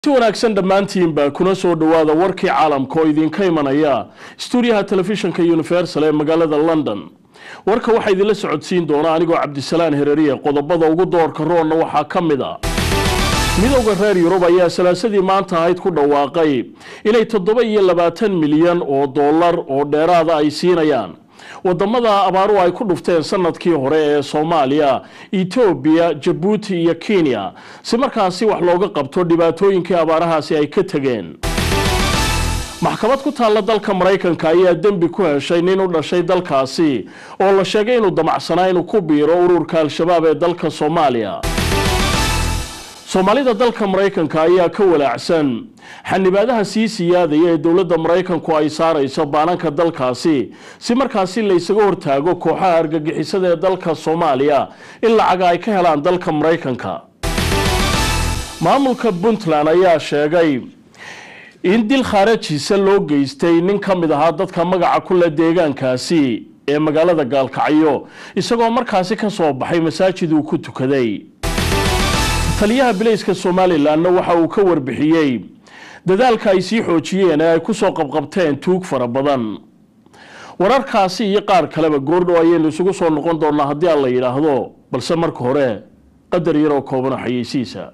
si wanaagsan dhammaantiinba kuna soo dhowaada warkii caalamka oo idinka imanaya stuudiyaha telefishinka universal ee magaalada london warka waxaa idinla socodsiin doona anigoo cabdisalaan hereriye qodobada ugu doorka roonna waxaa ka mid a midowda reer yurub ayaa salaasadii maanta ahayd ku dhawaaqay inay toddoba iyo labaatan milyan oo dollar oo dheeraada ay siinayaan wadamada abaaruhu ay ku dhufteen sanadkii hore ee soomaaliya etoobiya jabuuti iyo kenya si markaasi wax looga qabto dhibaatooyinkii abaarahaasi ay ka tegeen maxkamad ku taalla dalka maraykanka ayaa dembi ku heshay nin u dhashay dalkaasi oo la sheegay inuu damacsanaa inuu ku biiro ururka al-shabaab ee dalka soomaaliya soomaalida dalka maraykanka ayaa ka walaacsan xanibaadaha sii siyaadaya ee dowladda maraykanku ay saarayso baananka dalkaasi si markaasi la ysaga hortaago kooxaha argagixisada ee dalka soomaaliya in lacaga ay ka helaan dalka maraykanka maamulka puntland ayaa sheegay in dil khaarajiisa loo geystay nin ka mid ahaa dadka magaca kule deegaankaasi ee magaalada gaalkacyo isagoo markaasi ka soo baxay masaajid uu ku tukaday taliyaha bilayska somalilanna waxa uu ka warbixiyey dadaalka ay sii xoojiyeen ee ay ku soo qabqabteen tuug fara badan wararkaasi iyo qaar kaleba goordhow ayaynu isugu soo noqon doonaa haddii aan la yidhaahdo balse marka hore qadar yaroo kooban oo xayeysiisa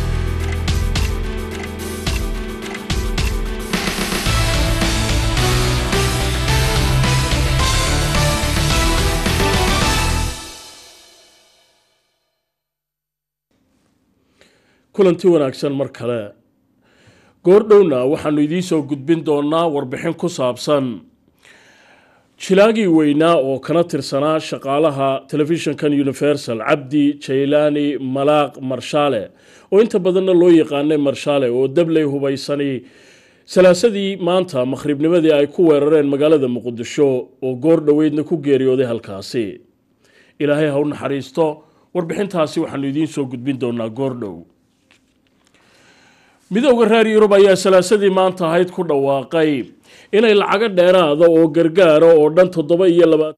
kulanti wanaagsan mar kale goordhowna waxaanu idiin soo gudbin doonaa warbixin ku saabsan jilaagii weynaa oo kana tirsanaa shaqaalaha telefishinkan universal cabdi jaylaani malaaq marshaale oo inta badanna loo yaqaanay marshaale oo dabley hubaysani salaasadii maanta makhribnimadii ay ku weerareen magaalada muqdisho oo goor dhoweydna ku geeriyooday halkaasi ilaahay ha u naxariisto warbixintaasi waxaanu idiin soo gudbin doonaa goordhow midowda reer yurub ayaa salaasadii maanta ahayd ku dhawaaqay inay lacago dheeraada oo gargaara oo dhan toddoba iyo labaatan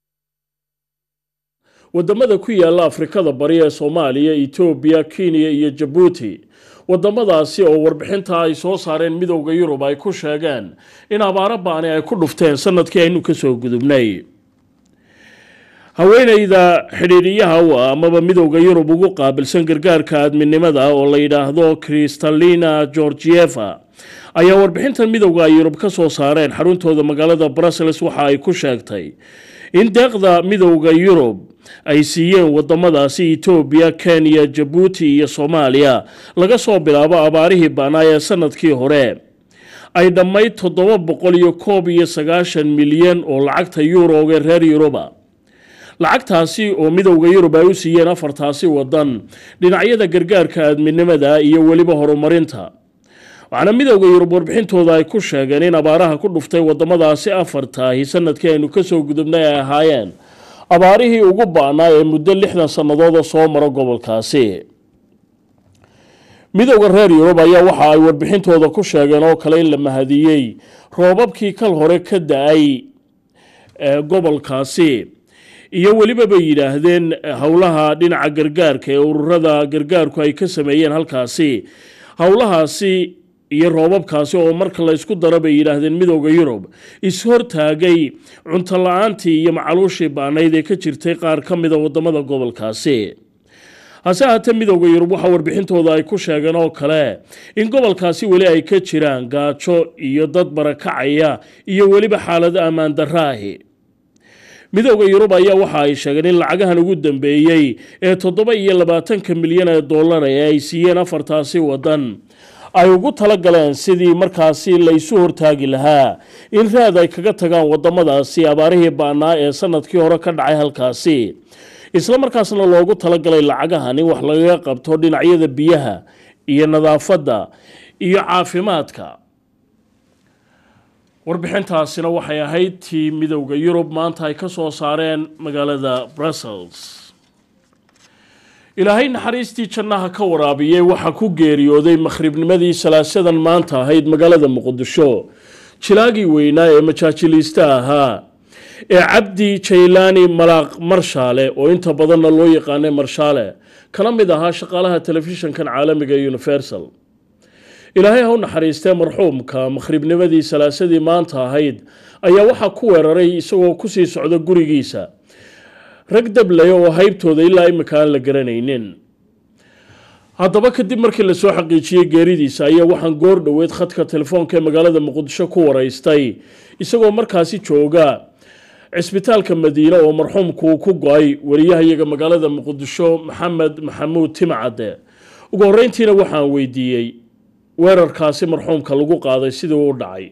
wadamada ku yaala afrikada bari ee soomaaliya etoobiya kenya iyo jabuuti wadamadaasi oo warbixinta ay soo saareen midowda yurub ay ku sheegeen in abaaro baani ay ku dhufteen sanadkii aynu kasoo gudubnay haweeneyda xidhiidhiyaha u ah amaba midowda yurub ugu qaabilsan gargaarka aadminimada oo la yidhaahdo kristalina georgieva ayaa warbixintan midowda ay yurub ka soo saareen xaruntooda magaalada brussels waxa ay ku sheegtay in deeqda midowda yurub ay siiyeen wadamadaasi etoobiya kenya jabuuti iyo soomaaliya laga soo bilaabo abaarihii baanaa ee sanadkii hore ay dhammayd toddoba boqol iyo koob iyo sagaashan milyan oo lacagta yuurooga reer yuruba lacagtaasi oo midowda yurub ay u siiyeen afartaasi wadan dhinacyada gargaarka aadminimada iyo weliba horumarinta waxaana midowda yurub warbixintooda ay ku sheegeen in abaaraha ku dhuftay wadamadaasi afartaahi sanadkii aynu kasoo gudubnay ay ahaayeen abaarihii ugu ba-naa ee muddo lixdan sannadood oo soo maro gobolkaasi midowda reer yurub ayaa waxa ay warbixintooda ku sheegeen oo kale in la mahadiyey roobabkii kal hore ka da-ay gobolkaasi iyo weliba bay yidhaahdeen howlaha dhinaca gargaarka ee ururada gargaarku ay ka sameeyeen halkaasi howlahaasi iyo roobabkaasi oo marka la ysku daro bay yidhaahdeen midowda yurub is-hortaagay cunto la-aantii iyo macaluushii baanayd ee ka jirtay qaar ka mida wadamada gobolkaasi hase ahaatee midowda yurub waxaa warbixintooda ay ku sheegeen oo kale in gobolkaasi weli ay ka jiraan gaajo iyo dad barakacaya iyo weliba xaalado ammaan daraahi midowda yurub ayaa waxa ay sheegeen in lacagahan ugu dambeeyey ee toddoba iyo labaatanka milyan ee dollar ee ay siiyeen afartaasi wadan ay ugu talagaleen sidii markaasi laysu hortaagi lahaa in raad ay kaga tagaan wadamadaasi abaarihii baanaa ee sanadkii hore ka dhacay halkaasi isla markaasna loogu talagalay lacagahan in wax lagaga qabto dhinacyada biyaha iyo nadaafadda iyo caafimaadka warbixintaasina waxay ahayd tii midowda yurub maanta ay ka soo saareen magaalada brussels ilaahay naxariistii jannaha ka waraabiyey waxaa ku geeriyooday makhribnimadii salaasadan maanta ahayd magaalada muqdisho jilaagii weynaa ee majaajiliista ahaa ee cabdi jaylaani malaaq marshaale oo inta badanna loo yaqaanay marshaale kana mid ahaa shaqaalaha telefishinkan caalamiga ee universal ilaahay ha u naxariistee marxuumka makhribnimadii salaasadii maanta ahayd ayaa waxaa ku weeraray isagoo kusii socda gurigiisa rag dablaya oo haybtooda ilaa imika aan la garanaynin haddaba kadib markii lasoo xaqiijiyey geeridiisa ayaa waxaan goor dhoweed khadka telefoonka ee magaalada muqdisho ku waraystay isagoo markaasi jooga cisbitaalka madiine oo marxuumku ku go-ay wariyahayaga magaalada muqdisho maxamed maxamuud timcadde ugu horreyntiina waxaan weydiiyey weerarkaasi marxuumka lagu qaaday sidii uu dhacay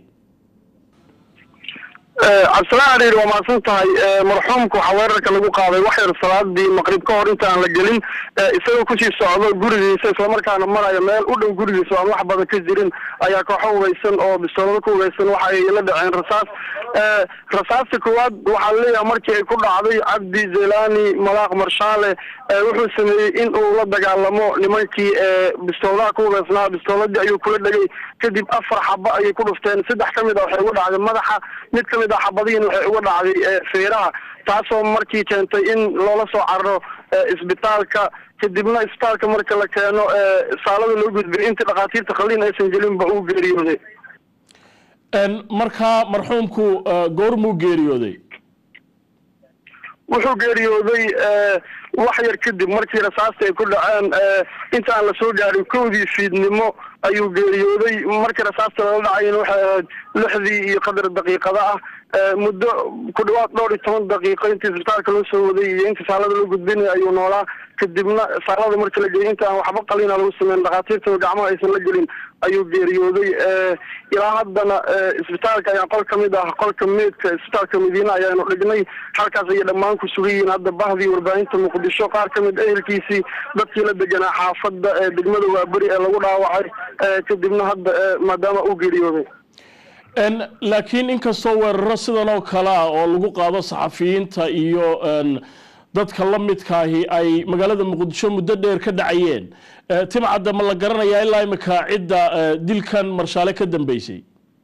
cabdisalaan ariir waa mahadsan tahay marxuumka waxaa weerarka lagu qaaday wax yar salaadii maqrib ka hor inta aan la gelin isagoo kusii socdo gurigiisa islamarkaana maraya meel u dhow gurigiisa aan wax badan ka jirin ayaa kooxo hugaysan oo bistoolado ku hugaysan waxa ay la dhaceen rasaas rasaasta koowaad waxaa laleeyahay markii ay ku dhacday cabdi zelani malaaq marshaale wuxuu sameeyey in uu la dagaalamo nimankii bistooladaha ku hugaysnaa bistooladii ayuu kula dhegay kadib afar xaba ayay ku dhufteen saddex ka mid a waxay uga dhacday madaxa mid ka mid a xabadihiin waxay uga dhacday feeraha taasoo markii keentay in loola soo cararo isbitaalka kadibna isbitaalka marka la keeno saalada loo gudbiyay intii dhakhaatiirta khaliin aysan gelinba uu geeriyooday markaa marxuumku goormuu geeriyooday wuxuu geeriyooday wax yar kadib markii rasaasta ay ku dhaceen inta aan lasoo gaarin kowdii fiidnimo ayuu geeriyooday markii rasaasta lala dhacayna waxay ahayd lixdii iyo qadar daqiiqada ah muddo ku dhawaad dhowr iyo toban daqiiqo intii isbitaalka loo soo waday iyo intii saalada loo gudbinaya ayuu noolaa kadibna saalada markii la geeyay inta aan waxba qalina lagu sameyn dhakhaatiirtaba gacmaha aysan la gelin ayuu geeriyooday ilaa haddana isbitaalka ayaa qol ka mid ah qolka meedka isbitaalka madiine ayaanu dhignay halkaas ayay dhammaan ku sugan yihiin hadda bahdii warbaahinta muqdisho qaar ka mid ehelkiisii dadkii la deganaa xaafadda degmada waaberi ee lagu dhaawacay kadibna hadda maadaama uu geeriyooday laakiin inkastoo weeraro sidan oo kale ah oo lagu qaado saxafiyiinta iyo dadka la midkaahi ay magaalada muqdisho muddo dheer ka dhacayeen timcadda ma la garanayaa ilaa imika cidda dilkan marshaale ka dambeysay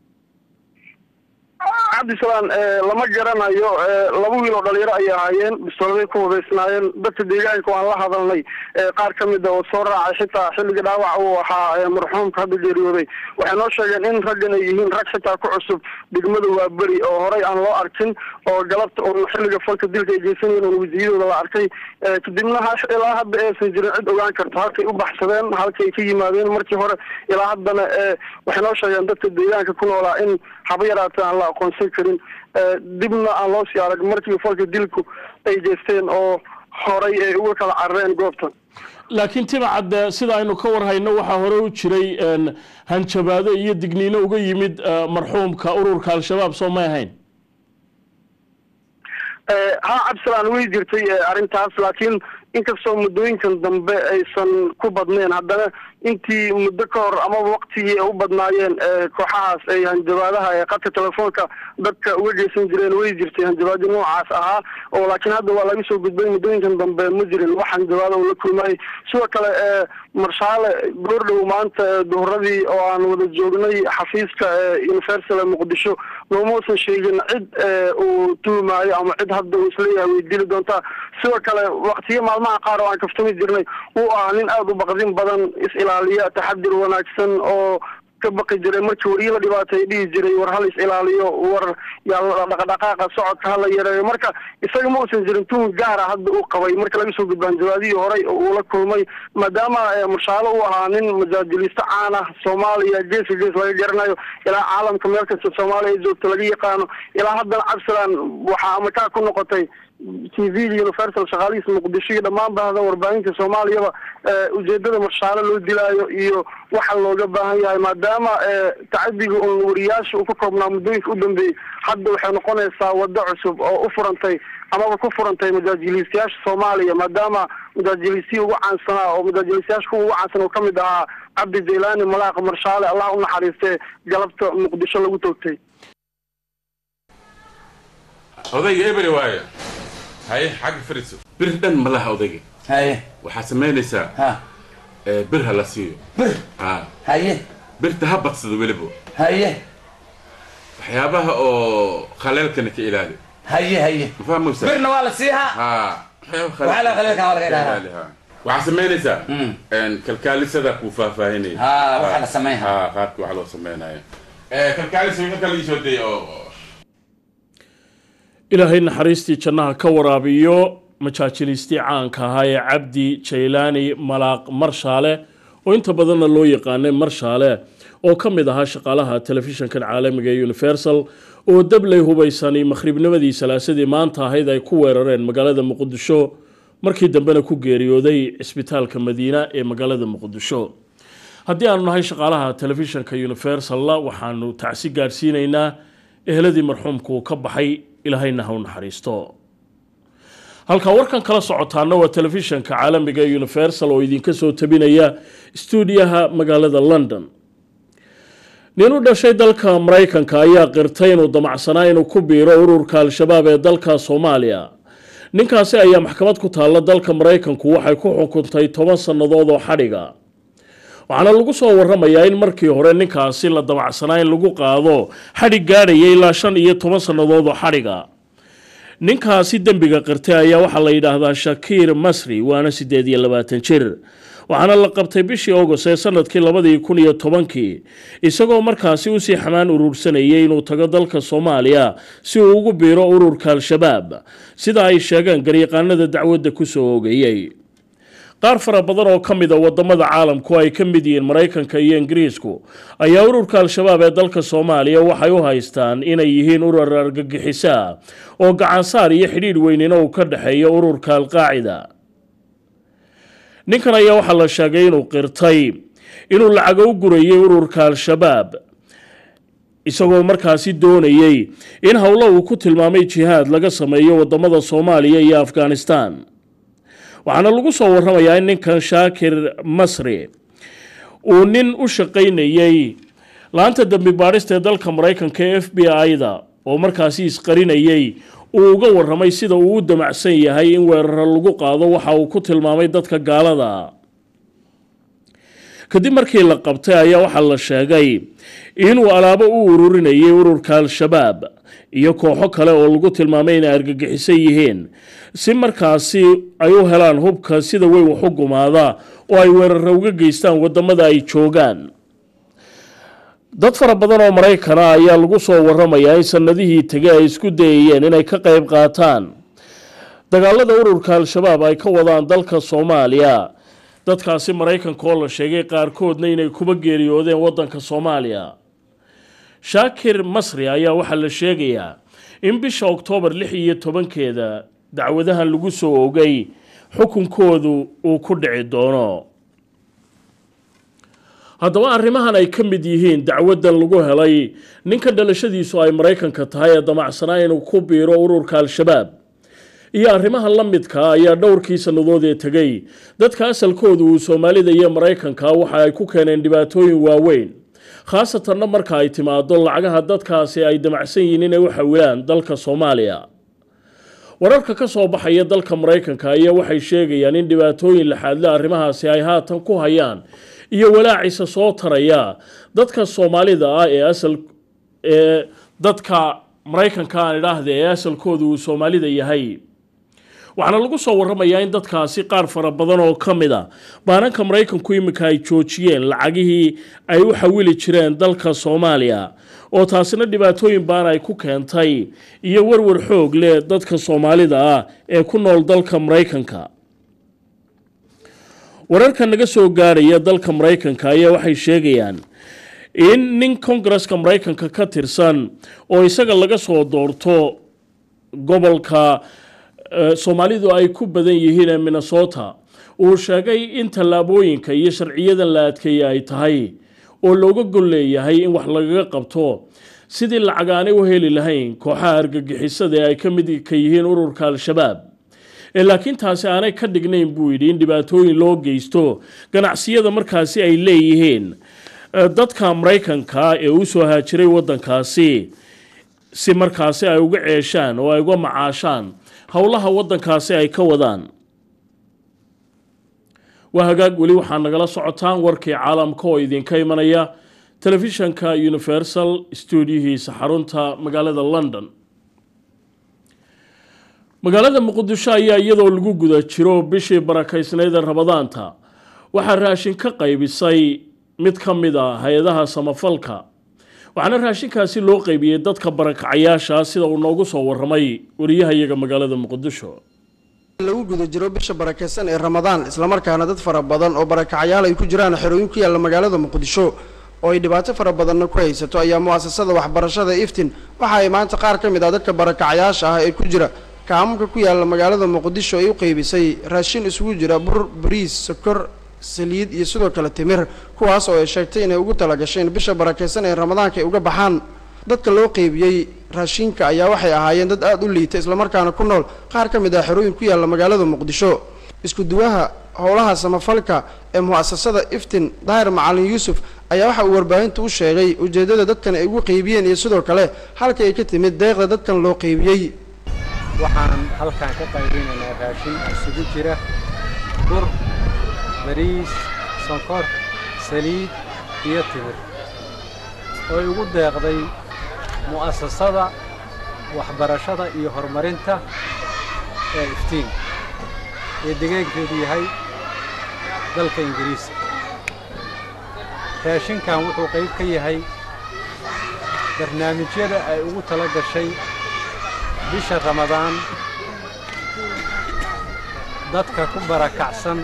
cabdisalaan lama garanayo laba wiil oo dhalinyaro ayay ahaayeen bistooladay ku hubaysnaayeen dadka deegaanka waan la hadalnay qaar ka mid a oo soo raacay xitaa xilliga dhaawac uu ahaa marxuumka hadda geeriyooday waxay noo sheegeen in raggan ay yihiin rag xitaa ku cusub degmada waaberi oo horey aan loo arkin oo galabta un xilliga falka dilka ay geysanayeen un wasiyadooda la arkay kadibna ilaa hadda aysan jirin cid ogaan karto halkay u baxsadeen halkay ka yimaadeen markii hore ilaa haddana waxay noo sheegeen dadka deegaanka ku noolaa in haba yaraatee aan la aqoonsan karin dibna aan loo sii arag markii falka dilku ay geysteen oo horay ay uga kala carareen goobta laakiin timacadde sida aynu ka warhayno waxaa hore u jiray hanjabaado iyo digniino uga yimid marxuumka ururka al-shabaab soo may ahayn ha cabdisalaan way jirtay arrintaas laakiin inkastoo muddooyinkan dambe aysan ku badneen haddana intii muddo ka hor amaba waktigii ay u badnaayeen kooxahaas ay hanjabaadaha ee qadka telefoonka dadka uga geysan jireen way jirtay hanjabaadyo noocaas ahaa oo laakiin hadda waa laga soo gudbay muddooyinkan dambe ma jirin wax hanjabaada uu la kulmayay sidoo kale marshaale goordhow maanta duhuradii oo aan wada joognay xafiiska universal ee muqdisho noomausan sheegin cid uu tuhmaayo ama cid hadda uu isleeyahay way dili doontaa sidoo kale waktiyo maalmaha qaar oo aan kaftami jirnay uu ahaa nin aada u baqdin badan is-ilaaliya taxadir wanaagsan oo ka baqi jiray markii wariye la dhibaatay dhihi jiray war hal is ilaaliyo war yaa dhaqdhaqaaqa socodka hala yareeyo marka isaga ma uusan jirin tuhun gaara hadda uu qabay marka laga soo gudbaan jawaadihii horey uu la kulmay maadaama marshaalo uu ahaa nin majaajiliiste caan ah soomaaliya geeska gees laga garanayo ilaa caalamka meel kasta soomaaliya ay joogto laga yaqaano ilaa haddana cabdisalaan waxaa amakaa ku noqotay t v universal shaqaalihiisa muqdisho iyo dhammaan bahda warbaahinta soomaaliyaba ujeedada marshaalo loo dilaayo iyo waxa looga baahan yahay maadaama tacadiga un wariyaasha uu ka koobnaa muddooyinka u dambeeyey hadda waxay noqonaysaa waddo cusub oo u furantay amaba ku furantay majaajiliistayaasha soomaaliya maadaama majaajiliistii ugu caansanaa oo majaajiliistayaasha kuwa ugu caansan oo kamid ahaa cabdi jaylani malaaq marshaale allah u naxariistee galabta muqdisho lagu toogtay odayga eberi waayo haye xagga fariso bir dhan ma laha odayga haye waxaad samaynaysaa ha bir ha la siiyo bir ha haye birta ha badsado weliba haye waxyaabaha oo khaleelkana ka ilaali haye haye ma fahmaysa birna waa la siihaa ha Waxaa la khaleelka waa laga ilaalaa. ha waxaa samaynaysaa kalkaalisada kuu faahfaahinaya Ha, waxa la sameynaya. ha qaabka wax loo sameynayo kalkaalisa wixii kale iisoo day oo ilaahay naxariistii jannaha ka waraabiyo majaajilistii caanka ahaa ee cabdi jaylaani malaaq marshaale oo inta badanna loo yaqaanay marshaale oo ka mid ahaa shaqaalaha telefishinkan caalamiga ee universal oo dabley hubaysani makhribnimadii salaasadii maanta ahayd ay ku weerareen magaalada muqdisho markii dambena ku geeriyooday cisbitaalka madiina ee magaalada muqdisho haddii aanu nahay shaqaalaha telefishinka universalla waxaanu tacsi gaadhsiinaynaa eheladii marxuumku ka baxay ilaahayna ha u naxariisto halkaa warkan kala socotaana waa telefishinka caalamiga ee universal oo idinka soo tabinaya stuudiyaha magaalada london nin u dhashay dalka maraykanka ayaa qirtay inuu damacsanaa inuu ku biiro ururka al-shabaab ee dalka soomaaliya ninkaasi ayaa maxkamad ku taalla dalka maraykanku waxay ku xukuntay toban sannadood oo xadhiga waxaana lagu soo waramayaa in markii hore ninkaasi la damacsanaa in lagu qaado xadhig gaadhaya ilaa shan iyo toban sannadood oo xadhiga ninkaasi dembiga qirtay ayaa waxaa la yidhaahdaa shakiir masri waana siddeed iyo labaatan jir waxaana la qabtay bishii august ee sanadkii labadii kun iyo tobankii isagoo markaasi usii xamaan urursanayay inuu tago dalka soomaaliya si uu ugu biiro ururka al-shabaab sida ay sheegeen garyaqaanada dacwadda kusoo ogeeyey qaar fara badan oo ka mid a wadamada caalamku ay ka mid yihiin maraykanka iyo ingiriisku ayaa ururka al-shabaab ee dalka soomaaliya waxay u haystaan inay yihiin urur argagixisa oo gacansaar iyo xidhiidh weynina uu ka dhexeeyo ururka alqaacida ninkan ayaa waxaa la sheegay inuu qirtay inuu lacago u gurayay ururka al-shabaab isagoo markaasi doonayey in howlo uu ku tilmaamay jihaad laga sameeyo wadamada soomaaliya iyo afghanistan waxaana lagu soo waramayaa in ninkan shaakir masri uu nin u shaqaynayey laanta dembi baadhista ee dalka maraykanka ee f b i-da oo markaasi isqarinayey uu uga waramay sida uu u damacsan yahay in weeraro lagu qaado waxa uu ku tilmaamay dadka gaalada kadib markii la qabtay ayaa waxaa la sheegay inuu alaabo u ururinayay ururka al-shabaab iyo kooxo kale oo lagu tilmaamay inay argagixisan yihiin si markaasi ay u helaan hubka sida weyn wax u gumaada oo ay weeraro uga geystaan wadamada ay joogaan dad fara badan oo maraykana ayaa lagu soo waramayaa in sanadihii tegay ay isku dayayeen inay ka qayb qaataan dagaalada ururka al-shabaab ay ka wadaan dalka soomaaliya dadkaasi maraykanka oo la sheegay qaarkoodna inay kuba geeriyoodeen wadanka soomaaliya shaakir masri ayaa waxaa la sheegayaa in bisha oktoobar lix iyo tobankeeda dacwadahan lagu soo ogay xukunkoodu uu ku dhici doono haddaba arrimahan ay ka mid yihiin dacwadan lagu helay ninka dhalashadiisu ay maraykanka tahay ee damacsanaa inuu ku biiro ururka al-shabaab iyo arrimaha la midka ayaa dhowrkii sannadood ee tegay dadka asalkoodu uu soomaalida iyo maraykanka waxa ay ku keeneen dhibaatooyin waaweyn khaasatanna marka ay timaado lacagaha dadkaasi ay damacsan yihiin inay u xawilaan dalka soomaaliya wararka ka soo baxaya dalka maraykanka ayaa waxay sheegayaan in dhibaatooyin laxaadle arrimahaasi ay haatan ku hayaan iyo walaacisa soo taraya dadka soomaalida ah ee asal ee dadka maraykanka aan idhaahda ee asalkoodu uu soomaalida yahay waxaana lagu soo waramayaa in dadkaasi qaar fara badan oo ka mid a baananka maraykanku iminka ay joojiyeen lacagihii ay u xawili jireen dalka soomaaliya oo taasina dhibaatooyin baan ay ku keentay iyo warwar xoog leh dadka soomaalida ah ee ku nool dalka maraykanka wararka naga soo gaarhaya dalka maraykanka ayaa waxay sheegayaan in nin kongareska maraykanka ka tirsan oo isaga laga soo doorto gobolka soomaalidu ay ku badan yihiin ee minnesota uu sheegay in tallaabooyinka iyo sharciyadan la adkeeye ay tahay oo looga gol leeyahay in wax lagaga qabto sidii lacag aanay u heli lahayn kooxaha argagixisada ee ay ka mid ka yihiin ururka al-shabaab ee laakiin taasi aanay ka dhignayn buu yidhi in dhibaatooyin loo geysto ganacsiyada markaasi ay leeyihiin dadka maraykanka ee u soo haajiray waddankaasi si markaasi ay uga ceeshaan oo ay uga macaashaan howlaha waddankaasi ay ka wadaan waa hagaag weli waxaa nagala socotaan warkii caalamka oo idinka imanaya telefishanka universal stuudiyihiisa xarunta magaalada london magaalada muqdisho ayaa iyadoo lagu guda jiro bishii barakaysnayd ee rabadaanta waxaa raashin ka qaybisay mid ka mid a hay-adaha samafalka waxaana raashinkaasi loo qaybiyey dadka barakacayaasha sida uu noogu soo waramay wariyahayaga magaalada muqdisho lagu guda jiro bisha barakaysan ee ramadaan islamarkaana dad fara badan oo barakacayaal ay ku jiraan xerooyin ku yaalla magaalada muqdisho oo ay dhibaato fara badanna ku haysato ayaa mu'asasada waxbarashada iftin waxa ay maanta qaar ka mid ah dadka barakacayaasha ah ee ku jira kaamamka ku yaalla magaalada muqdisho ay u qaybisay raashin isugu jira bur bariis sokor saliid iyo sidoo kale timir kuwaas oo ay sheegtay inay ugu talagasheen bisha barakaysan ee ramadaanka ay uga baxaan dadka loo qeybiyey raashinka ayaa waxay ahaayeen dad aada u liita islamarkaana ku nool qaar ka mid ah xerooyin ku yaalla magaalada muqdisho isku duwaha howlaha samafalka ee mu'asasada iftin daahir macalin yuusuf ayaa waxa uu warbaahinta u sheegay ujeeddada dadkan ay ugu qeybiyeen iyo sidoo kale halka ay ka timid deeqda dadkan loo qeybiyey waxaan halkan ka qaybinaynaa raashin isugu jira bur bariis sonkor saliid iyo timir oo ay ugu deeqday mu'asasada waxbarashada iyo horumarinta ee iftiin ee degaankeedu yahay dalka ingiriiska raashinkan wuxuu qayb ka yahay barnaamijyada ay ugu tala gashay bisha ramadaan dadka ku barakacsan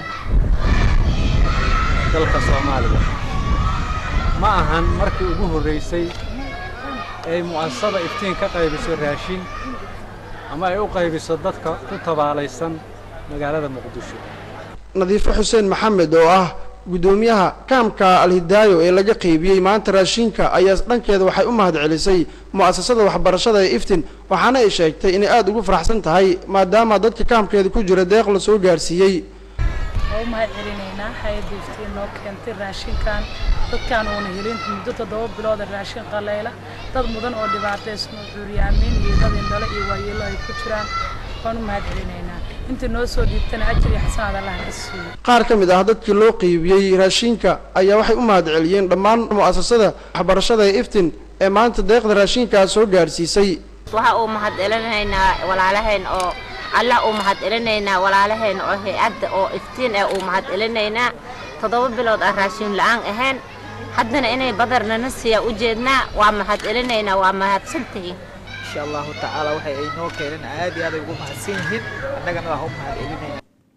dalka soomaaliya ma ahan markii ugu horraysay ay mu'asasada iftiin ka qaybiso raashin ama ay u qaybiso dadka ku tabaalaysan magaalada muqdisho nadiifo xuseen maxamed oo ah guddoomiyaha kaamka alhidaayo ee laga qeybiyey maanta raashinka ayaa dhankeeda waxay u mahad celisay mu'asasada waxbarashada ee iftin waxaana ay sheegtay inay aada ugu faraxsan tahay maadaama dadka kaamkeeda ku jira deeq la soo gaarsiiyey waa u mahad celinaynaa hay-adda iftiin noo keentay raashinkan dadkaan uuna helin muddo toddoba bilooda raashin qalayla dad mudan oo dhibaataysan oo cuuryaamiin iyo dad indhalo iyo waayeelo ay ku jiraan waan u mahad celinaynaa inta noo soo dhiibtana ajir iyo xasanaad allah na siiyo qaar ka mid ah dadkii loo qeybiyey raashinka ayaa waxay u mahad celiyeen dhammaan mu'asasada waxbarashada ee iftin ee maanta deeqda raashinkaa soo gaarsiisay waxa uu mahad celinaynaa walaalaheen oo allah uu mahad celinaynaa walaalaheen oo hay-adda oo iftiin ee uu mahad celinaynaa toddoba bilood aan raashin la-aan ahayn haddana inay badarnana siiya u jeednaa waa mahad celinaynaa waa mahadsantihiin insha allahu tacaala waxay ay noo keeneen aad iyo aad ay ugu mahadsan yihiin annagana waa u mahad celinayna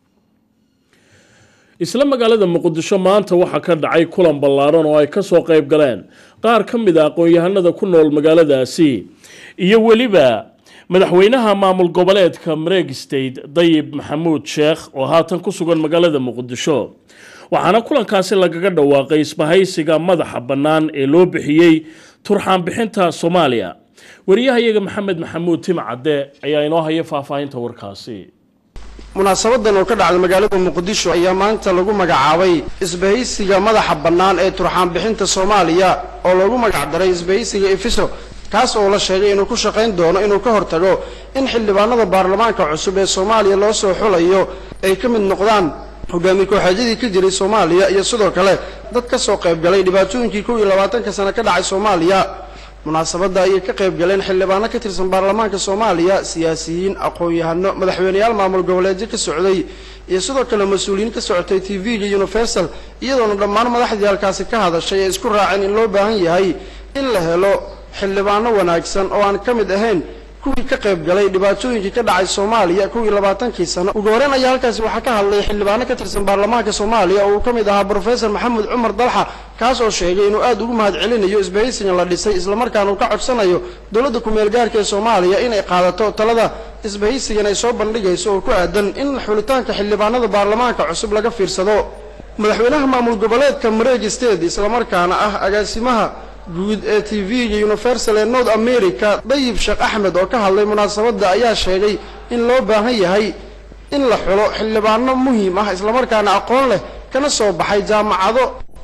isla magaalada muqdisho maanta waxaa ka dhacay kulan ballaaran oo ay ka soo qayb galeen qaar ka mid a aqoon-yahanada ku nool magaaladaasi iyo weliba madaxweynaha maamul goboleedka mareeg state dayib maxamuud sheekh oo haatan ku sugan magaalada muqdisho waxaana kulankaasi lagaga dhawaaqay isbahaysiga madaxa bannaan ee loo bixiyey turxaan bixinta soomaaliya wariyahayaga maxamed maxamuud timcadde ayaa inoo haya faahfaahinta warkaasi munaasabadan oo ka dhacda magaalada muqdisho ayaa maanta lagu magacaabay isbahaysiga madaxa bannaan ee turxaan bixinta soomaaliya oo loogu magacdaray isbahaysiga efiso kaas oo la sheegay inuu ku shaqayn doono inuu ka hortago in xildhibaanada baarlamaanka cusub ee soomaaliya loo soo xulayo ay ka mid noqdaan hogaamiye kooxeedyadii ka jiray soomaaliya iyo sidoo kale dad ka soo qayb galay dhibaatooyinkii kow iyo labaatanka sano ka dhacay soomaaliya munaasabadda ayay ka qayb galeen xildhibaano ka tirsan baarlamaanka soomaaliya siyaasiyiin aqoon-yahano madaxweyneyaal maamul goboleedyo ka socday iyo sidoo kale mas-uuliyiin ka socotay t v-ga universal iyadoona dhammaan madaxdii halkaasi ka hadashay ee isku raaceen in loo baahan yahay in la helo xildhibaano wanaagsan oo aan ka mid ahayn kuwii ka qayb galay dhibaatooyinkii ka dhacay soomaaliya kow iyo labaatankii sano ugu horreyn ayaa halkaasi waxaa ka hadlay xildhibaano ka tirsan baarlamaanka soomaaliya oo uu ka mid ahaa brofesor maxamed cumar dalxa kaas oo sheegay inuu aada ugu mahad celinayo isbahaysigan la dhisay islamarkaana uu ka codsanayo dowladda ku-meel gaarka ee soomaaliya inay qaadato talada isbahaysigan ay soo bandhigayso oo ku aadan in xulitaanka xildhibaanada baarlamaanka cusub laga fiirsado madaxweynaha maamul goboleedka mareeg state islamarkaana ah agaasimaha guud ee t v-ga universal ee north america dayib sheekh axmed oo ka hadlay munaasabadda ayaa sheegay in loo baahan yahay in la xulo xildhibaano muhiim ah islamarkaana aqoon leh kana soo baxay jaamacado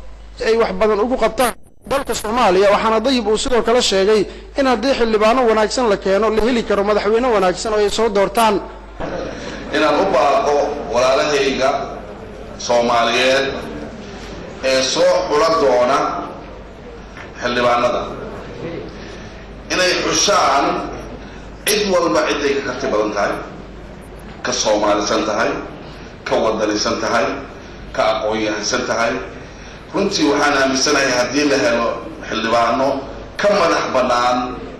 ay wax badan ugu qabtaan dalka soomaaliya waxaana dayib uu sidoo kale sheegay in haddii xildhibaano wanaagsan la keeno la heli karo madaxweyne wanaagsan oo ay soo doortaan inaan u baaqo walaalahayga soomaaliyeed ee soo xula doona xildhibaanada inay xushaan cid walba ciday ka karti badan tahay ka soomaalisan tahay ka wadanisan tahay ka aqoon-yahansan tahay runtii waxaan aaminsanahay haddii la helo xildhibaano ka madax bannaan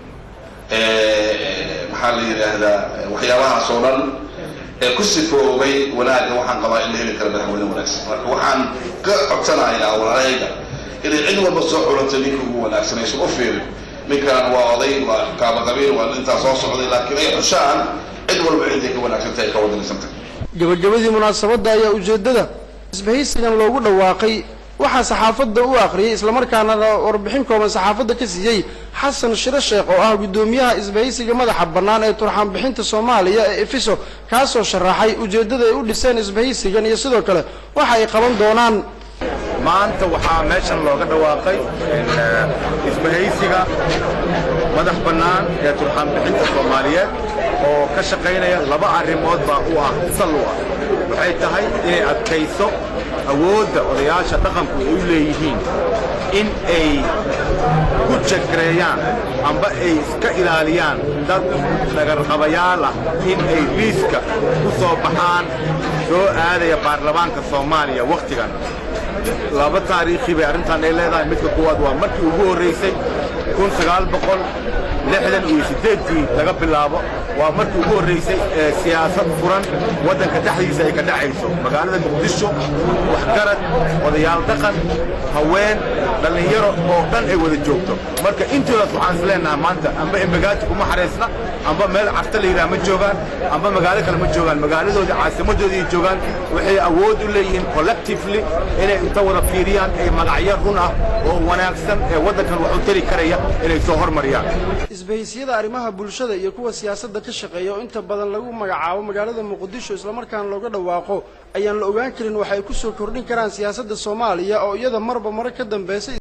maxaa la yidhaahdaa waxyaabahaas oo dhan ee ku sifoobay wanaagga waxaan qabaa in la heli karo madaxweyne wanaagsan marka waxaan ka codsanayaa walaalahayga inay cid walba soo culato ninka ugu wanaagsan aysan u fiirin ninkan waa oday waa kaaba qabiil waa intaa soo socday laakiin ay xushaan cid walba ciday ka wanaagsan tahay ka wadanisan tahay gabagabadii munaasabadda ayaa ujeeddada isbahaysigan loogu dhawaaqay waxaa saxaafadda u akhriyey islamarkaana warbixin kooban saxaafadda ka siiyey xasan shiro sheekh oo ah guddoomiyaha isbahaysiga madaxa bannaan ee turxaan bixinta soomaaliya ee efiso kaasoo sharaxay ujeeddada ay u dhiseen isbahaysigan iyo sidoo kale waxa ay qaban doonaan maanta waxaa meeshan looga dhawaaqay isbahaysiga madax bannaan ee turxaan bixinta soomaaliyeed oo ka shaqaynaya laba arrimood baa u ah sal u ah waxay tahay inay adkayso awoodda odayaasha dhaqanku ay u leeyihiin in ay ku jagreeyaan amba ay iska ilaaliyaan dad dhagarqabayaal ah in ay liiska ku soo baxaan soo aadaya baarlamaanka soomaaliya wakhtigan laba taariikhi bay arrintan ay leedahay midka kuwaad waa markii ugu horraysay kun sagaal boqol lixdan iyo siddeedkii laga bilaabo waa markii ugu horraysay ee siyaasad furan waddanka dhexdiisa ay ka dhacayso magaalada muqdisho waxgarad odayaal dhaqan haween dhallinyaro oo dhan ay wada joogto marka intoodaas waxaan is leenahay maanta amba embagaati kuma xaraysna amba meel cafta la yidhaha ma joogaan amba magaalo kale ma joogaan magaaladoodii caasimadoodii joogaan waxay awood u leeyihiin collectively inay inta wada fiiriyaan ay magacyo run ah oo wanaagsan ee waddankan wax u tari karaya inay soo hormariyaan isbahaysiyada arrimaha bulshada iyo kuwa siyaasadda ka shaqeeya oo inta badan lagu magacaabo magaalada muqdisho islamarkaana looga dhawaaqo ayaan la ogaan karin waxa ay ku soo kordhin karaan siyaasadda soomaaliya oo iyada marba mare ka dambeysay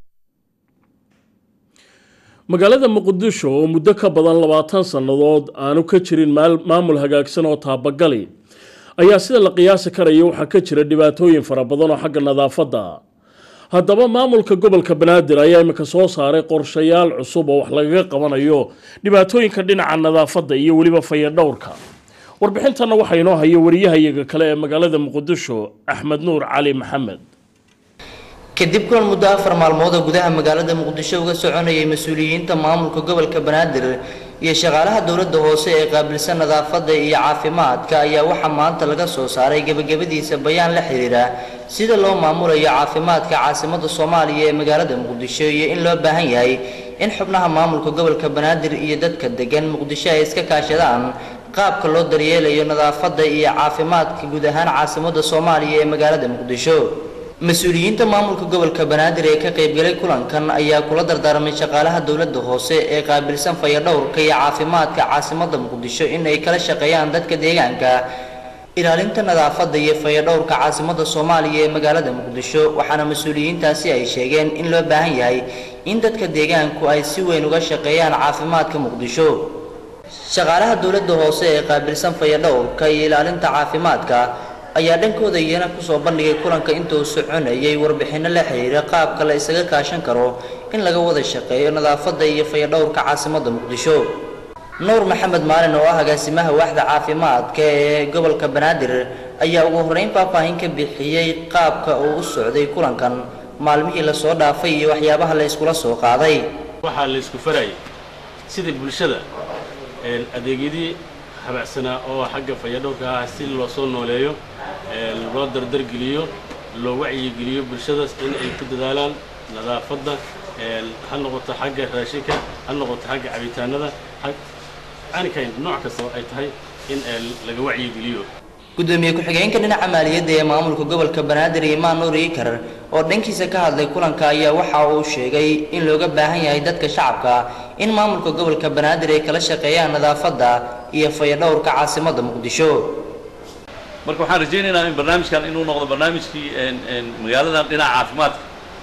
magaalada muqdisho oo muddo ka badan labaatan sannadood aanu ka jirin maamul hagaagsan oo taabagali ayaa sida la qiyaasi karaya waxaa ka jira dhibaatooyin fara badan oo xagga nadaafadda haddaba maamulka gobolka banaadir ayaa imika soo saaray qorshayaal cusub oo wax lagaga qabanayo dhibaatooyinka dhinaca nadaafadda iyo weliba fayadhowrka warbixintanna waxaa inoo haya wariyahayaga kale ee magaalada muqdisho axmed nuur cali maxamed kadib kulan muddo afar maalmood oo gudaha magaalada muqdisho uga soconayay mas-uuliyiinta maamulka gobolka banaadir iyo shaqaalaha dowladda hoose ee qaabilsan nadaafadda iyo caafimaadka ayaa waxaa maanta laga soo saaray gebagabadiisa bayaan la xiriira sida loo maamulayo caafimaadka caasimadda soomaaliya ee magaalada muqdisho iyo in loo baahan yahay in xubnaha maamulka gobolka banaadir iyo dadka degan muqdisho ay iska kaashadaan qaabka loo daryeelayo nadaafadda iyo caafimaadka guud ahaan caasimadda soomaaliya ee magaalada muqdisho mas-uuliyiinta maamulka gobolka banaadir ee ka qaybgalay kulankan ayaa kula dardaarmay shaqaalaha dowladda hoose ee qaabilsan fayadhowrka iyo caafimaadka caasimadda muqdisho in ay kala shaqeeyaan dadka deegaanka ilaalinta nadaafadda iyo fayadhowrka caasimadda soomaaliya ee magaalada muqdisho waxaana mas-uuliyiintaasi ay sheegeen in loo baahan yahay in dadka deegaanku ay si weyn uga shaqeeyaan caafimaadka muqdisho shaqaalaha dowladda hoose ee qaabilsan fayadhowrka iyo ilaalinta caafimaadka ayaa dhankooda iyana kusoo bandhigay kulanka inta uu soconayay warbixinno la xiriira qaabka la isaga kaashan karo in laga wada shaqeeyo nadaafadda iyo fayadhowrka caasimadda muqdisho nuur maxamed maalin oo ah agaasimaha waaxda caafimaadka ee gobolka banaadir ayaa ugu horreyn faahfaahin ka bixiyey qaabka uu u socday kulankan maalmihii lasoo dhaafay iyo waxyaabaha la iskula soo qaaday waxaa la isku farayay sidai bulshada adeegyadii habacsanaa oo xagga fayadhowrka ah si loo soo nooleeyo loo dardargeliyo loo wacyigeliyo bulshadaas in ay ku dadaalaan nadaafadda ha noqoto xagga raashinka ha noqoto xagga cabitaanada anikayn nooc kastoo ay tahay in laga wacyigeliyo gudoomiye ku-xigeenka dhinaca maaliyadda ee maamulka gobolka banaadir imaan nuur iikar oo dhankiisa ka hadlay kulanka ayaa waxa uu sheegay in looga baahan yahay dadka shacabka in maamulka gobolka banaadir ay kala shaqeeyaan nadaafadda iyo fayadhowrka caasimadda muqdisho marka waxaan rajaynaynaa in barnaamijkan inuu noqdo barnaamijkii magaaladan dhinaca caafimaadka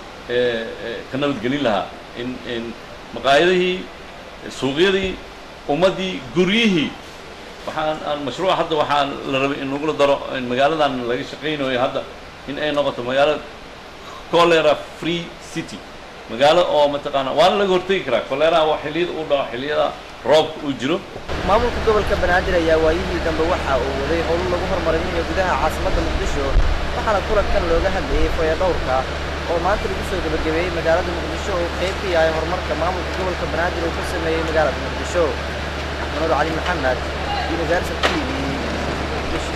ka nabadgelin lahaa in maqaayadihii suuqyadii ummaddii guryihii waxaan aan mashruuca hadda waxaan la rabay in lagula daro in magaaladan laga shaqaynayo hadda in ay noqoto magaalo cholera free city magaalo oo mataqaana waana laga hortegi karaa koleeraha waa xilliyada uu dhaco xilliyada roobka uu jiro maamulka gobolka banaadir ayaa waayihii dambe waxa uu waday howlo lagu horumarinayo gudaha caasimadda muqdisho waxaana kulankan looga hadlayey fayadhowrka oo maanta lagu soo gebagabeeyey magaalada muqdisho oo qayb ka yahay horumarka maamulka gobolka banaadir uu ka sameeyey magaalada muqdisho axmed cali maxamed universal t v muqdisho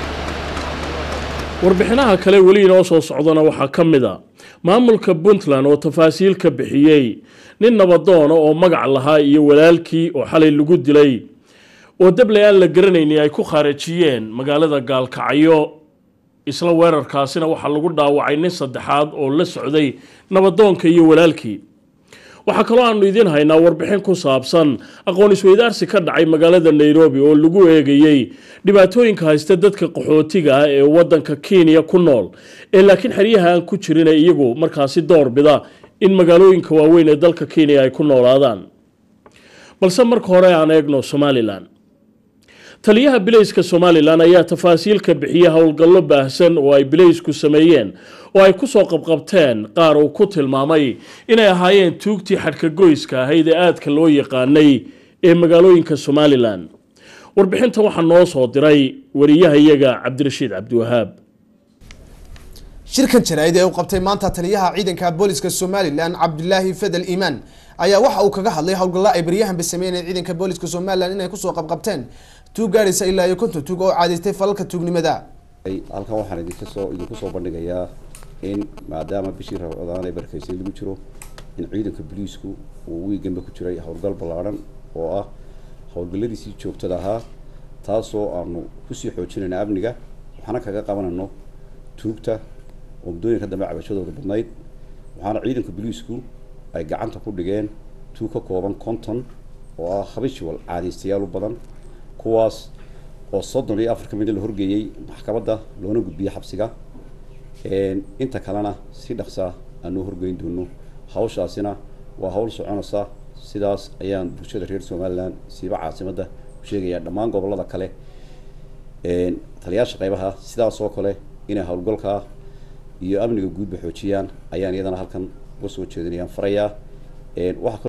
warbixinaha kale weli inoo soo socdana waxaa ka mid a maamulka puntland oo tafaasiil ka bixiyey nin nabadoona oo magac lahaa iyo walaalkii oo xalay lagu dilay oo dable aan la garanayni ay ku khaarajiyeen magaalada gaalkacyo isla weerarkaasina waxaa lagu dhaawacay nin saddexaad oo la socday nabadoonka iyo walaalkii waxaa kaloo aanu idiin haynaa warbixin ku saabsan aqoon isweydaarsi ka dhacay magaalada nairobi oo lagu eegayey dhibaatooyinka haysta dadka qaxootiga ah ee wadanka kenya ku nool ee laakiin xeryaha aan ku jirin ee iyagu markaasi doorbida in magaalooyinka waaweyn ee dalka kenya ay ku noolaadaan balse marka hore aan eegno somalilan taliyaha bilayska somalilan ayaa tafaasiil ka bixiyey howlgallo baahsan oo ay bilaysku sameeyeen oo ay kusoo qabqabteen qaar uu ku tilmaamay inay ahaayeen tuugtii xadhkagoyska ahayd ee aadka loo yaqaanay ee magaalooyinka somalilan warbixinta waxaa noo soo diray wariyahayaga cabdirashiid cabdiwahaab shirkan jaraa'id ee uu qabtay maanta taliyaha ciidanka booliska somalilan cabdilaahi fadel iimaan ayaa waxa uu kaga hadlay howlgalla ay baryahanba sameyneen ciidanka booliska somalilan inay kusoo qabqabteen tuug gaaraysa ilaa iyo konton tuug oo caadaystay falalka tuugnimada halkan waxaan idinka soo idinku soo bandhigayaa in maadaama bishii rabcodaan ee barkaysay lagu jiro in ciidanka booliisku uu wiiganba ku jiray howlgal ballaadhan oo ah howlgalladiisii joogtada ahaa taasoo aanu kusii xoojinayna amniga waxaana kaga qabanayno tuugta oo muddooyinka dambe cabashadooda badnayd waxaana ciidanka booliisku ay gacanta ku dhigeen tuug ka kooban konton oo ah habitual caadaystayaal u badan kuwaas oo soddon iyo afar ka mida la horgeeyey maxkamadda loona gudbiyey xabsiga inta kalena si dhaqsa aanoo horgeyn doono hawshaasina waa hawl soconaysa sidaas ayaan bulshada reer somalilan siiba caasimadda u sheegayaa dhammaan gobollada kale taliyaasha qaybaha sidaas oo kale inay howlgalka iyo amniga guudba xoojiyaan ayaan iyadana halkan uga soo jeedinayaan farayaa waxa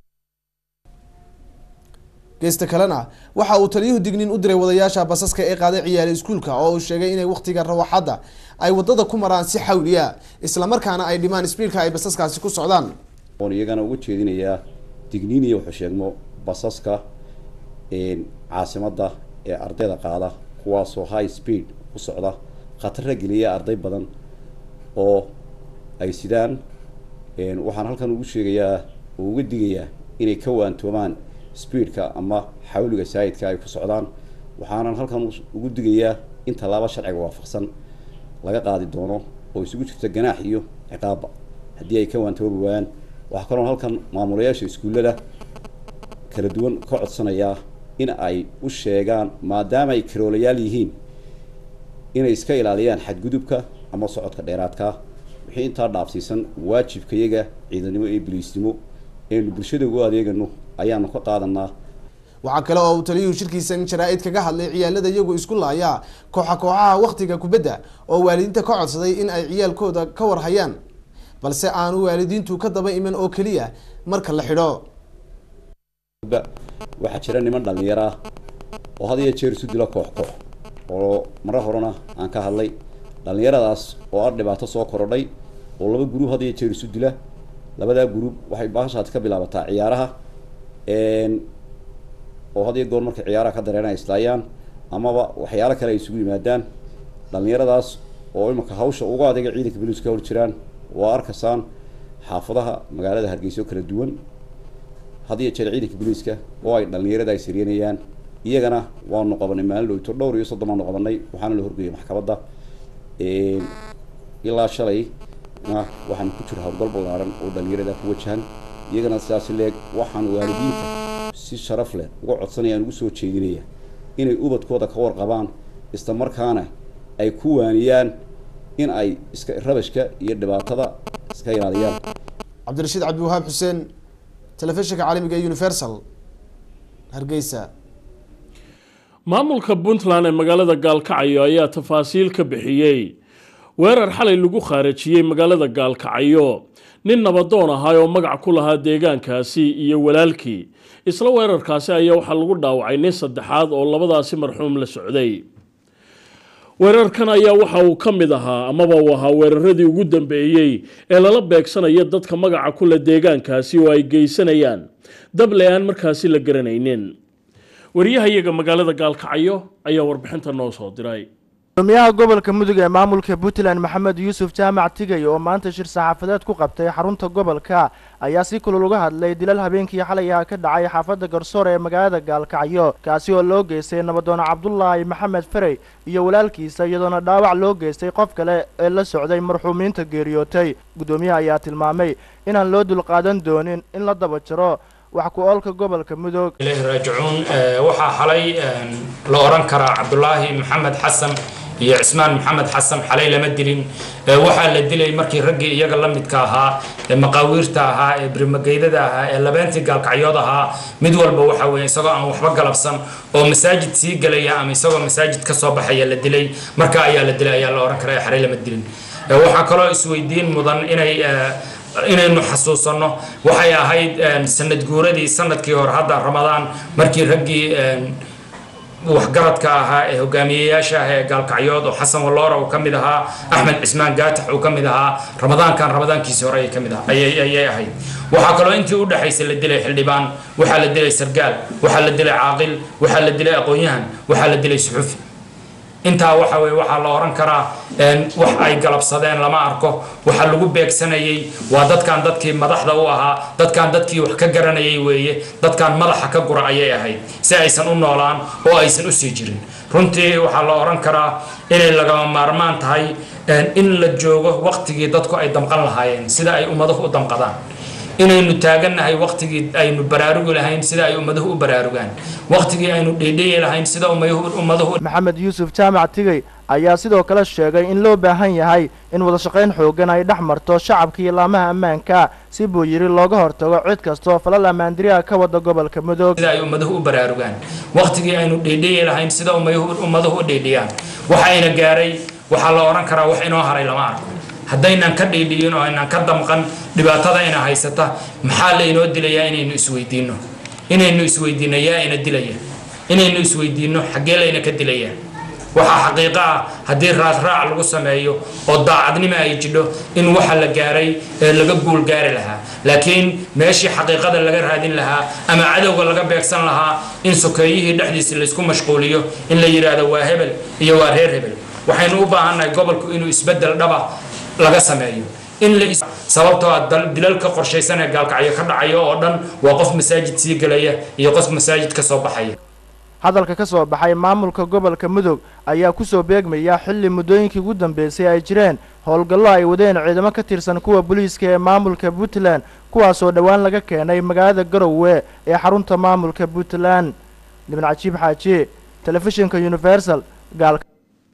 geesta kalena waxa uu taliyuhu digniin u diray wadayaasha basaska ee qaaday ciyaala iskuulka oo uu sheegay inay wakhtiga rawaxadda ay wadada ku maraan si xawliya islamarkaana ay dhimaan sbiidka ay basaskaasi ku socdaan oon iyagana uga jeedinayaa digniin iyo wuxuu sheegmo basaska caasimadda ee ardayda qaada kuwaasoo high speed ku socda khatara geliya arday badan oo ay sidaan waxaan halkan ugu sheegayaa oo uga digayaa inay ka waantoomaan speedka ama xawliga saayidka ay ku socdaan waxaanan halkan ugu digayaa in tallaabo sharciga waafaqsan laga qaadi doono oo isugu jirta ganaax iyo ciqaabba haddii ay ka waantoobi waayaan waxaa kaloo halkan maamulayaasha iskuullada kala duwan ka codsanayaa in ay u sheegaan maadaama ay karoolayaal yihiin inay iska ilaaliyaan xadgudubka ama socodka dheeraadka wixii intaa dhaafsiisan waajibkayaga ciidanimo iyo biliisnimo eenu bulshada ugu adeegano ayaanu ka qaadanaa waxaa kale oo uu taliyuhu shirkiisan jaraa-id kaga hadlay ciyaalada iyagu isku laaya kooxa kooxaha wakhtiga kubadda oo waalidiinta ka codsaday in ay ciyaalkooda ka warhayaan balse aanu waalidiintu ka daba iman oo keliya marka la xidho waxaa jira niman dhallinyaro ah oo had iyo jeer isu dilo koox koox oo mare horena aan ka hadlay dhallinyaradaas oo ah dhibaato soo korodhay oo laba guruub had iyo jeer isu dila labadaa guruub waxay baashaad ka bilaabataa ciyaaraha oo had iyo goor markay ciyaaraha ka dareen ay islaayaan amaba waxyaalo kale ay isugu yimaadaan dhallinyaradaas oo imika hawsha uga adeega ciidanka boliis ka hor jiraan waa arkaysaan xaafadaha magaalada hargeysa oo kala duwan had iyo jeer ciidanka booliiska oo ay dhallinyarada ay sariyanayaan iyagana waanu qabanay maalin dhowto dhowr iyo soddon baanu qabanay waxaana la horgeeyay maxkamadda ilaa shalay na waxaan ku jira howlgal ballaaran oo dhallinyarada ku wajahan iyagana sidaas leeg waxaan waalidiinta si sharaf leh uga codsanayaan ugu soo jeedinaya inay ubadkooda ka warqabaan isla markaana ay ku waaniyaan in ay iska rabashka iyo dhibaatada iska ilaaliyaan cabdirashiid cabdiwahaab xuseen telefishinka caalamiga ee universal hargeysa maamulka puntland ee magaalada gaalkacyo ayaa tafaasiil ka bixiyey weerar xalay lagu khaarajiyey magaalada gaalkacyo nin nabadoon ahaa oo magac ku lahaa deegaankaasi iyo walaalkii isla weerarkaasi ayaa waxaa lagu dhaawacay nin saddexaad oo labadaasi marxuum la socday weerarkan ayaa waxa uu ka mid ahaa amaba uu ahaa weeraradii ugu dambeeyey ee lala beegsanayo dadka magaca kule deegaankaasi oo ay geysanayaan dable aan markaasi la garanaynin wariyahayaga magaalada gaalkacyo ayaa warbixinta noo soo diray gudoomiyaha gobolka mudug ee maamulka puntland maxamed yuusuf jaamac tigay oo maanta shir saxaafadeed ku qabtay xarunta gobolka ayaa si kulul uga hadlay dilal habeenkii xalay ah ka dhacay xaafadda garsoor ee magaalada gaalkacyo kaasi oo loo geystay nabadoon cabdulaahi maxamed ferey iyo walaalkiisa iyadoona dhaawac loo geystay qof kale ee la socday marxuumiinta geeriyootay guddoomiyaha ayaa tilmaamay inaan loo dulqaadan doonin in la daba jaro wax ku oolka gobolka mudug ilahi raajicuun waxaa xalay la oran karaa cabdulaahi maxamed xasan iyo cismaan maxamed xasan xalay lama dilin waxaa la dilay markii raggii iyaga la midka ahaa ee maqaawiirta ahaa ee birmageydada ahaa ee labeentii gaalkacyood ahaa mid walba waxa weeye isagoo aan waxba galabsan oo masaajid sii gelaya ama isagoo masaajid ka soo baxaya la dilay marka ayaa la dilay ayaa la oran karaa xalay lama dilin waxaa kaloo isweydiin mudan inay inaynu xasuusanno waxay ahayd sanad guuradii sanadkii hore hadda ramadaan markii raggii waxgaradka ahaa ee hogaamiyeyaasha ah ee gaalkacyood oo xasan walloora uu ka mid ahaa axmed cismaan gaatax uu ka mid ahaa ramadaankan ramadaankiisii hore ayay ka mid ah ayay ayay ahayd waxaa kaloo intii u dhexaysay la dilay xildhibaan waxaa la dilay sargaal waxaa la dilay caaqil waxaa la dilay aqoon-yahan waxaa la dilay suxufi intaa waxa weye waxaa la oran karaa wax ay galabsadeen lama arko waxa lagu beegsanayay waa dadkan dadkii madaxda u ahaa dadkan dadkii wax ka garanayay weeye dadkan madaxa ka gura ayay ahayd si aysan u noolaan oo aysan usii jirin runtii waxaa la oran karaa inay lagama maarmaan tahay in la joogo waqtigii dadku ay damqan lahaayeen sida ay ummaduhu u damqadaan inaynu taagannahay waqtigii aynu baraarugi lahayn sida ay ummaduhu u baraarugaan waqtigii aynu dhiidhiyi lahayn sida ummaduhu maxamed yuusuf jaamac tigey ayaa sidoo kale sheegay in loo baahan yahay in wadashaqayn xoogan ay dhex marto shacabka iyo laamaha ammaanka si buu yidhi looga hortago cid kastoo falal ammaandiriha ka wada gobolka mudug sida ay ummaduhu u baraarugaan waqtigii aynu dhiidhiyi lahayn sida ummaduhu u dhiidhiyaan waxayna gaaray waxaa la oran karaa wax inoo haray lama arko haddaynan ka dhiidhiyin oo aynan ka damqan dhibaatada ina haysata maxaa laynoo dilayaa inaynu isweydiinno inaynu isweydiinno yaa ina dilaya inaynu isweydiinno xaggee layna ka dilaya waxaa xaqiiqo ah haddii raasraac lagu sameeyo oo daacadnimo ay jidho in waxa la gaaray ee laga guul gaari lahaa laakiin meeshii xaqiiqada laga raadin lahaa ama cadowga laga beegsan lahaa in sokeeyihii dhexdiisa laysku mashquuliyo in la yidhaahdo waa hebel iyo waa reer hebel waxaynu u baahannahay gobolku inuu isbeddel dhaba laga sameeyo in la sababtoo ah dilalka qorshaysan ee gaalkacyo ka dhacayo oo dhan waa qof masaajid sii gelaya iyo qof masaajid ka soo baxaya hadalka ka soo baxay maamulka gobolka mudug ayaa kusoo beegmaya xilli muddooyinkii ugu dambeysay ay jireen howlgallo ay wadeen ciidamo ka tirsan kuwa booliiska ee maamulka puntland kuwaasoo dhowaan laga keenay magaalada garowe ee xarunta maamulka puntland libn cajiib xaaji telefishinka universal gaalka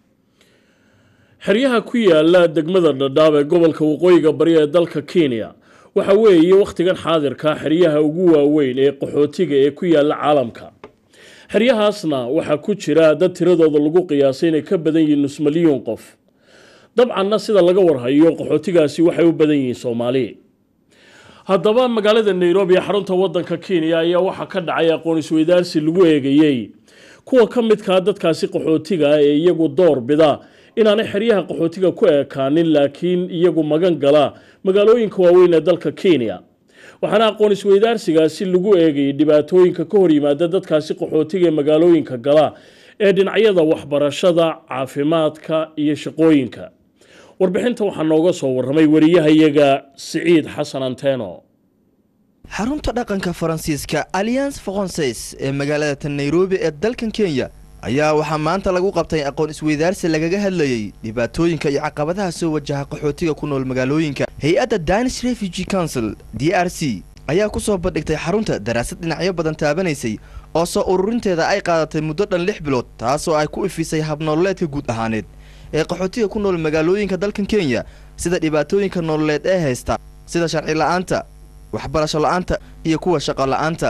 xeryaha ku yaala degmada dhadhaab ee gobolka waqooyiga bari ee dalka kenya waxa weeye wakhtigan xaadirka xeryaha ugu waaweyn ee qaxootiga ee ku yaala caalamka xeryahaasna waxaa ku jira dad tiradooda lagu qiyaasay inay ka badan yihiin nus milyuun qof dabcanna sida laga warhayo qaxootigaasi waxay u badan yihiin soomaali haddaba magaalada nairobi ee xarunta wadanka kenya ayaa waxaa ka dhacay aqoon isweydaarsi lagu eegayey kuwa ka midkaa dadkaasi qaxootiga ah ee iyagu door bida inaanay xeryaha qaxootiga ku ekaanin laakiin iyagu magan gala magaalooyinka waaweyn ee dalka kenya waxaana aqoon isweydaarsigaasi lagu eegayay dhibaatooyinka ka hor yimaada dadkaasi qaxootiga ee magaalooyinka gala ee dhinacyada waxbarashada caafimaadka iyo shaqooyinka warbixinta waxaa nooga soo warramay wariyahayaga siciid xasan anteno xarunta dhaqanka faransiiska alliance francaise ee magaalada tan nairobi ee dalkan kenya ayaa waxaa maanta lagu qabtay aqoon isweydaarsi lagaga hadlayey dhibaatooyinka iyo caqabadaha soo wajaha qaxootiga ku nool magaalooyinka hay-adda danis refugee council d r c ayaa ku soo bandhigtay xarunta daraasad dhinacyo badan taabanaysay oo soo ururinteeda ay qaadatay muddo dhan lix bilood taasoo ay ku ifisay habnololeedka guud ahaaneed ee qaxootiga ku nool magaalooyinka dalkan kenya sida dhibaatooyinka nololeed ee haysta sida sharci la-aanta waxbarasho la-aanta iyo kuwa shaqo la-aanta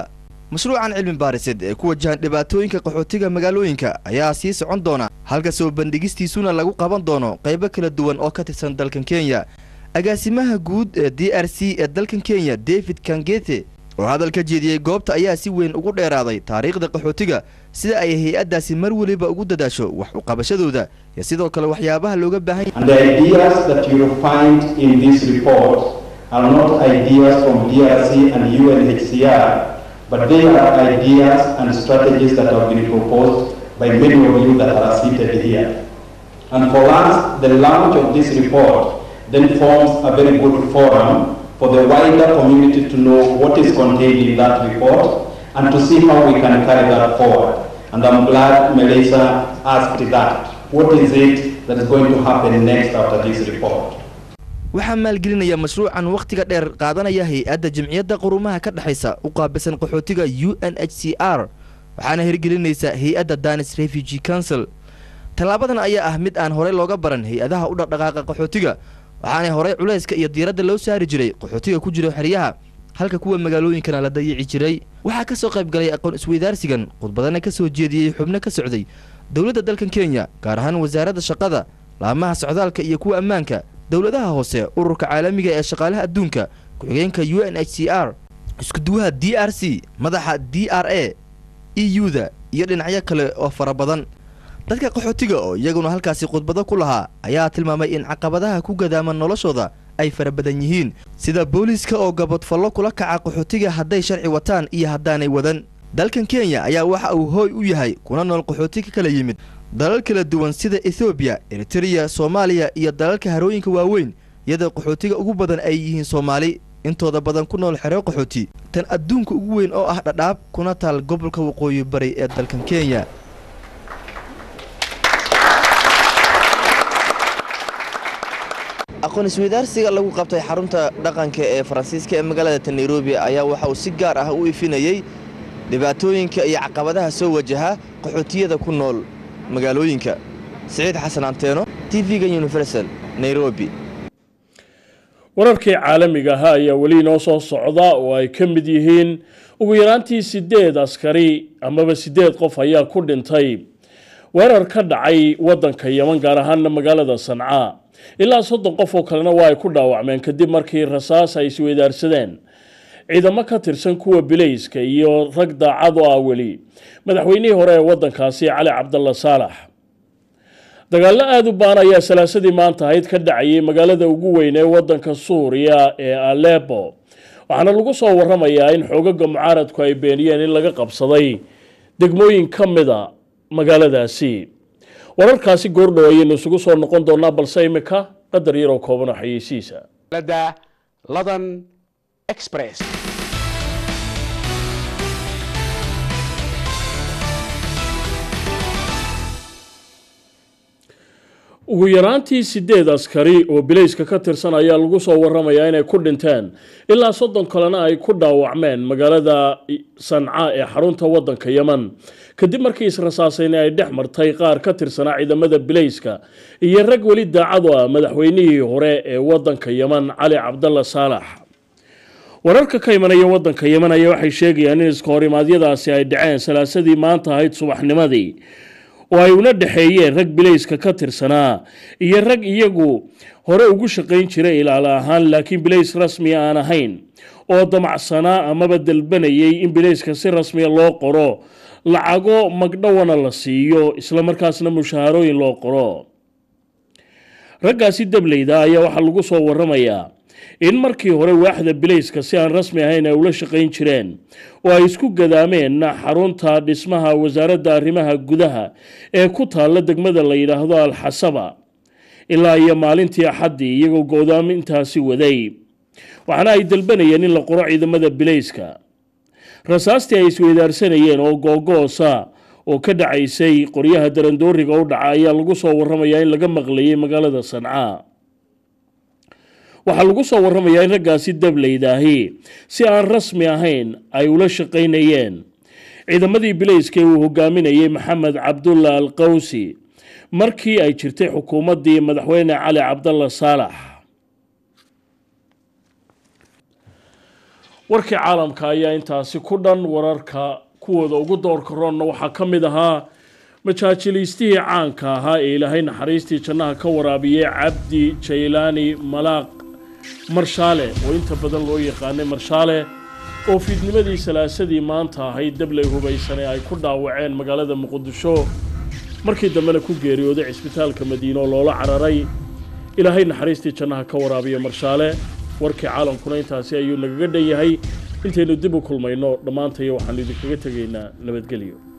mashruucan cilmi baariseed ee ku wajahan dhibaatooyinka qaxootiga magaalooyinka ayaa sii socon doona halka soo bandhigistiisuna lagu qaban doono qaybo kala duwan oo ka tirsan dalkan kenya agaasimaha guud ee d r c ee dalkan kenya david kangete oo hadal ka jeediyey goobta ayaa si weyn ugu dheeraaday taariikhda qaxootiga sida ay hay-addaasi mar weliba ugu dadaasho wax u qabashadooda iyo sidoo kale waxyaabaha looga baahan And the ideas that you will find in this report are not ideas from DRC and UNHCR, but they are ideas and strategies that have been proposed by many of you that are seated here. And for us, the launch of this report then forms a very good forum for the wider community to know what is contained in that report and to see how we can carry that forward. And I'm glad Melissa asked that. What is it that is going to happen next after this report? waxaa maalgelinaya mashruucan wakhtiga dheer qaadanaya hay-adda jamciyadda qurumaha ka dhexaysa u qaabilsan qaxootiga u n h c r waxaana hirgelinaysa hay-adda danis refugee council tallaabadan ayaa ah mid aan horey looga baran hay-adaha u dhaqdhaqaaqa qaxootiga waxaana horey culayska iyo diiradda loo saari jiray qaxootiga ku jira xeryaha halka kuwa magaalooyinkana la dayici jiray waxaa ka soo qayb galay aqoon isweydaarsigan khudbadana ka soo jeediyey xubno ka socday dowladda dalkan kenya gaar ahaan wasaaradda shaqada laamaha socdaalka iyo kuwa ammaanka dowladaha hoose ururka caalamiga ee shaqaalaha adduunka ku-xigeenka u n h c r iskuduwaha d r c madaxa d r a e u-da iyo dhinacyo kale oo fara badan dadka qaxootiga oo iyaguna halkaasi khudbado ku lahaa ayaa tilmaamay in caqabadaha ku gadaaman noloshooda ay fara badan yihiin sida booliiska oo gabadfallo kula kaca qaxootiga hadday sharci wataan iyo haddaanay wadan dalkan kenya ayaa waxa uu hooy u yahay kuna nool qaxooti ka kala yimid dalal kala duwan sida ethoobiya eritreya soomaaliya iyo dalalka harooyinka waaweyn iyadoo qaxootiga ugu badan ay yihiin soomaali intooda badan ku nool xereo qaxooti tan adduunka ugu weyn oo ah dhadhaab kuna taal gobolka waqooyi bari ee dalkan kenya aqoon isweydaarsiga lagu qabtay xarunta dhaqanka ee faransiiska ee magaalada nairobi ayaa waxa uu si gaar ah u ifinayey dhibaatooyinka iyo caqabadaha soo wajaha qaxootiyada ku nool magaalooyinka siciid xasan anteeno tv-ga universal nairobi wararkii caalamiga ahaa ayaa weli inoo soo socda oo ay ka mid yihiin ugu yaraantii sideed askari amaba sideed qof ayaa ku dhintay weerar ka dhacay waddanka yeman gaar ahaana magaalada sanca ilaa soddon qof oo kalena waa ay ku dhaawacmeen kadib markii rasaas ay isweydaarsadeen ciidamo ka tirsan kuwa bilayska iyo rag daacad oo ah weli madaxweynihii hore ee waddankaasi cali cabdalla saalax dagaallo aada u baan ayaa salaasadii maanta ahayd ka dhacayay magaalada ugu weyn ee waddanka suuriya ee alepo waxaana lagu soo waramayaa in xoogaga mucaaradku ay beeniyeen in laga qabsaday degmooyin ka mida magaaladaasi wararkaasi goordhow ayaynu isugu soo noqon doonaa balse imika qadar yaroo kooban oo xayeysiisa ladan express ugu yaraantii sideed askari oo bilayska ka tirsan ayaa lagu soo waramayaa inay ku dhinteen ilaa soddon kalena ay ku dhaawacmeen magaalada sanca ee xarunta waddanka yeman kadib markii israsaasayni ay dhex martay qaar ka tirsanaa ciidamada bilayska iyo rag weli daacadu ah madaxweynihii hore ee waddanka yeman cali cabdalla saalax wararka ka imanaya waddanka yeman ayaa waxay sheegayaan in iska horimaadyadaasi ay dhaceen salaasadii maanta ahayd subaxnimadii oo ay una dhexeeyeen rag bilayska ka tirsanaa iyo rag iyagu hore ugu shaqayn jiray ilaalo ahaan laakiin bilays rasmiya aan ahayn oo damacsanaa amaba dalbanayay in bilayska si rasmiya loo qoro lacago magdhowana la siiyo islamarkaasna mushaharooyin loo qoro raggaasi dableyda ayaa waxaa lagu soo waramayaa in markii hore waaxda bilayska si aan rasmi ahayn ay ula shaqayn jireen oo ay isku gadaameen xarunta dhismaha wasaaradda arrimaha gudaha ee ku taalla degmada la yidhaahdo alxasaba ilaa iyo maalintii axaddii iyagoo go-daamintaasi waday waxaana ay dalbanayeen in la qoro ciidamada bilayska rasaastii ay isweydaarsanayeen oo googoosa oo ka dhacaysay qoryaha darandooriga u dhaca ayaa lagu soo waramayaa in laga maqlayay magaalada sanca waxaa lagu soo waramayaa in raggaasi dableydaahi si aan rasmi ahayn ay ula shaqaynayeen ciidamadii bilayska uu hogaaminayay maxamed cabdulla al qawsi markii ay jirtay xukuumaddii madaxweyne cali cabdalla saalax warkii caalamka ayaa intaasi ku dhan wararka kuwooda ugu doorka roonna waxaa ka mid ahaa majaajilaystihii caanka ahaa ee ilaahay naxariistii jannaha ka waraabiyey cabdi jaylaani malaaq marshaale oo inta badan loo yaqaanay marshaale oo fiidnimadii salaasadii maanta ahayd dablay hubaysane ay ku dhaawaceen magaalada muqdisho markii dambena ku geeriyooday cisbitaalka madiine oo loola cararay ilaahay naxariistii jannaha ka waraabiya marshaale warkii caalamkuna intaasi ayuu nagaga dhan yahay intaynu dib u kulmayno dhammaantayo waxaanu idinkaga tegaynaa nabadgelyo